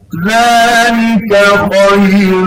ذلك خير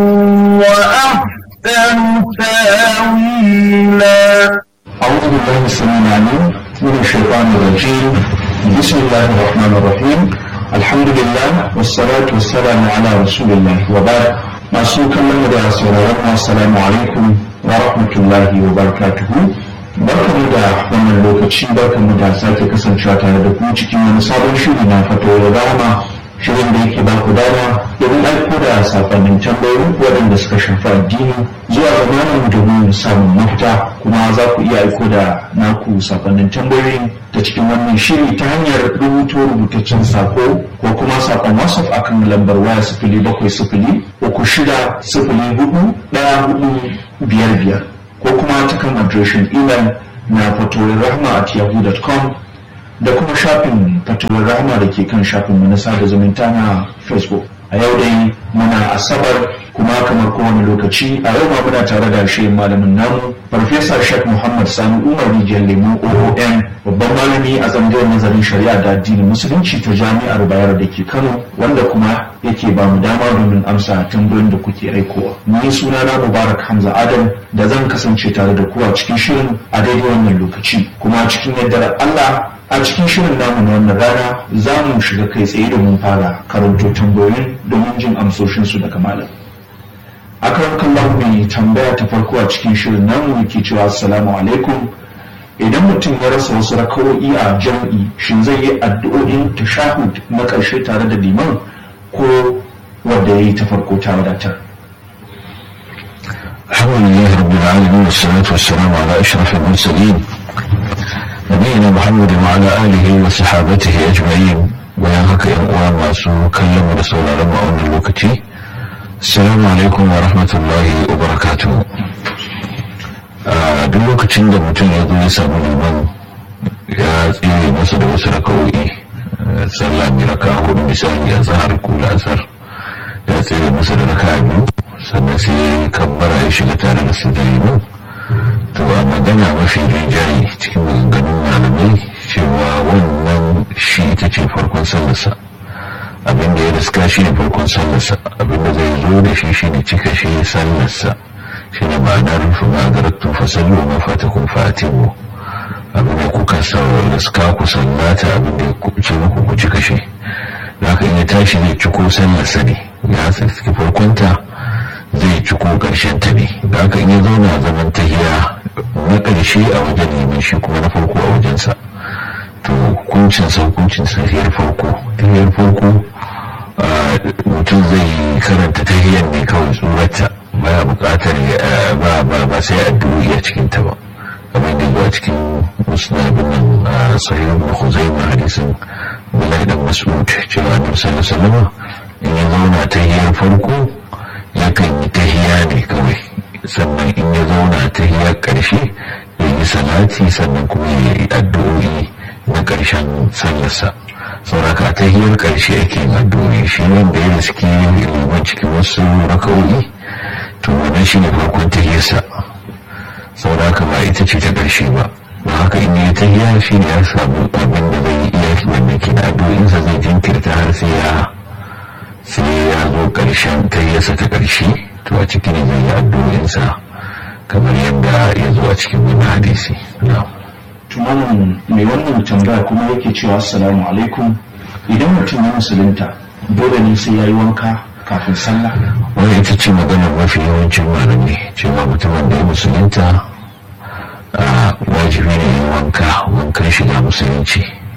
وأحسن تاويلا أعوذ بالله السميع العليم من الشيطان الرجيم بسم الله الرحمن الرحيم الحمد لله والصلاة والسلام على رسول الله وبعد masu kallon mu da sauraron mu assalamu alaikum wa rahmatullahi wa barakatuhu barkamu da wannan lokaci barkamu da sake kasancewa tare da ku cikin wani sabon shiri na fatoyin rama shirin da yake ba ku dama domin aiko da sakonnin tambayoyi waɗanda suka shafi addini zuwa ga malam domin samun mafita kuma za ku iya aiko da naku sakonnin tambayoyi ta cikin wannan shiri ta hanyar rubuto rubutaccen sako ko kuma sakon whatsapp akan lambar waya sifili bakwai sifili uku shida sifili hudu ɗaya hudu biyar biyar ko kuma ta kan adireshin imel na fatoyin rahma at yahoo.com da kuma shafin fatuwar rahama da ke kan shafin mu na sada zumunta na facebook a yau dai muna asabar kuma kamar kowane lokaci a yau ma muna tare da shi malamin namu farfesa shek muhammad sani umar rijiyar lemu oom babban malami a tsangayar nazarin shari'a da addinin musulunci ta jami'ar bayar da ke kano wanda kuma yake ba mu dama domin amsa tambayoyin da kuke aikowa ni suna na mubarak hamza adam da zan kasance tare da ku a cikin shirin a daidai wannan lokaci kuma cikin yardar allah a cikin shirin namu na wannan rana za mu shiga kai tsaye domin fara karanto tambayoyin domin jin amsoshinsu daga malam akan kallon mai tambaya ta farko a cikin shirin namu yake cewa assalamu alaikum idan mutum ya rasa wasu rakawo'i a jam'i shin zai yi addu'o'in tashahud na ƙarshe tare da liman ko wanda ya yi ta farko ta wadatar الحمد لله رب العالمين والصلاة والسلام على أشرف المرسلين نبينا محمد وعلى آله وصحابته أجمعين bayan haka yan uwa masu kallon mu da sauraron mu a wannan lokaci assalamu alaikum wa rahmatullahi wa barakatuhu a duk lokacin da mutum ya zo ya samu liman ya tsire masa da wasu raka'o'i sallah mai raka hudu misali a zahar ko la'asar ya tsire masa da raka biyu sannan sai kabbara ya shiga tare da su da liman to a magana mafi rinjaye cikin maganganun malamai cewa wannan shi ita ce farkon sallarsa abinda ya riska shi ne farkon sallarsa abinda zai zo da shi shi ne cika shi sallarsa shi ne ma'anar rufe magaratun fasallu ma fata kun fatimu abinda kuka riska ku sallata abinda ya ce muku ku cika shi da haka in ya tashi zai ciko sallarsa ne ya tsaki farkonta zai ciko ƙarshen ta ne da haka in ya zauna zaman tahiya na ƙarshe a wajen neman shi kuma na farko a wajensa to hukuncin sa hukuncin tahiyar farko tahiyar farko mutum zai karanta tahiyar ne kawai tsurata baya buƙatar ba ba ba sai addu'o'i a cikin ta ba kamar da zuwa cikin musnadin nan sahih ibn khuzaimah hadisin bilal dan mas'ud cewa annabi sallallahu alaihi wasallam in ya zauna tahiyar farko yakan yi tahiya ne kawai sannan in ya zauna tahiyar ƙarshe ya yi salati sannan kuma ya yi addu'o'i na ƙarshen sallarsa sauraka ta hiyar ƙarshe ake addu'o'i shi wanda ya riski liman cikin wasu raka'o'i to wannan shi ne farkon tahiyarsa sauraka ba ita ce ta ƙarshe ba don haka in yi tahiya shi ne ya samu abin da zai iya wannan ke addu'o'insa zai jinkirta har sai ya sai ya zo ƙarshen tahiyarsa ta ƙarshe to a cikin zai yi addu'o'insa kamar yadda ya zo a cikin wani hadisi na'am tunanin mai wannan tambaya kuma yake cewa assalamu alaikum idan mutum ya musulunta dole ne sai ya yi wanka kafin sallah wani ita ce maganar mafi yawancin malami cewa mutumin da ya musulunta wajibi ne yin wanka wankan shiga musulunci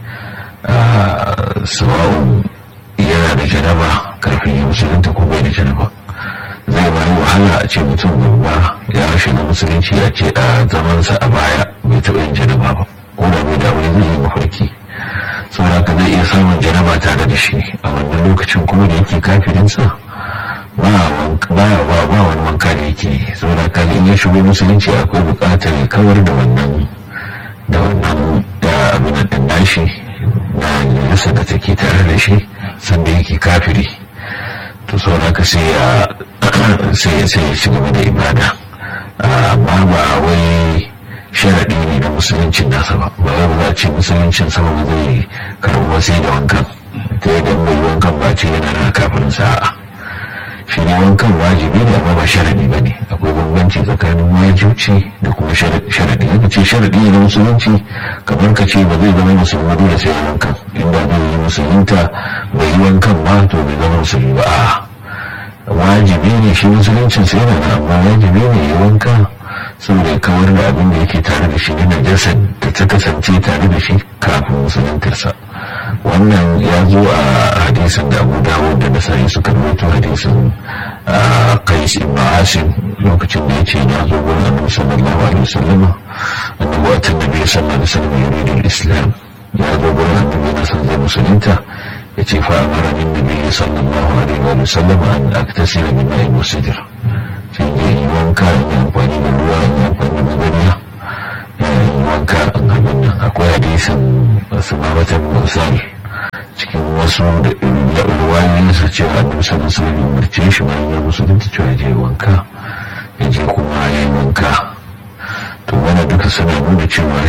sawa'un yana da janaba kafin ya musulunta ko bai da janaba zai bayi wahala a ce mutum babba ya shiga musulunci ya ce a zamansa a baya bai taɓa yin janaba ba ko da bai da wani zai yi mafarki saboda haka zai iya samun janaba tare da shi a wannan lokacin kuma da yake kafirinsa ba ba ba wani wanka da yake saboda haka in ya shigo musulunci akwai buƙatar ya kawar da wannan da wannan da abin da nashi na nasa da take tare da shi sanda yake kafiri to sau haka sai ya sai sai ya ci gaba da ibada amma ba wai sharaɗi ne na musuluncin nasa ba ba wai ba za a ce musuluncin sama ba zai karɓi sai da wankan ta yadda mai wankan ba ce yana na kafin sa'a shi ne wankan wajibi ne amma ba sharadi ba ne akwai bambanci tsakanin wajibci da kuma sharadi yadda ce sharadi ne na musulunci kamar ka ce ba zai zama musulmi dole sai wankan inda zai yi musulunta bai yi wankan ba to bai zama musulmi ba a wajibi ne shi musuluncin sai yana amma wajibi ne ya wanka saboda ya kawar da abin da yake tare da shi na najasa da ta kasance tare da shi kafin musuluntarsa wannan ya zo a hadisin da abu dawud da nasari suka rubuto hadisin qais ibn asim lokacin da yace na zo gurin annabi sallallahu alaihi wasallam annabi wa annabi sallallahu alaihi wasallam yuridu al-islam ya zo gurin annabi na san zai musulunta yace fa amara min nabi sallallahu alaihi wasallam an aktasira min ma'in musidr sai ya yi wanka in yi amfani da ruwa in yi amfani da magariya ya yi wanka in abin nan akwai hadisin wasu mamatan musali cikin wasu da ruwayoyin su cewa annabi sallallahu alaihi wasallam umarce shi bayan ya musulunta cewa je wanka ya je kuma ya yi wanka to wani duka suna nuna cewa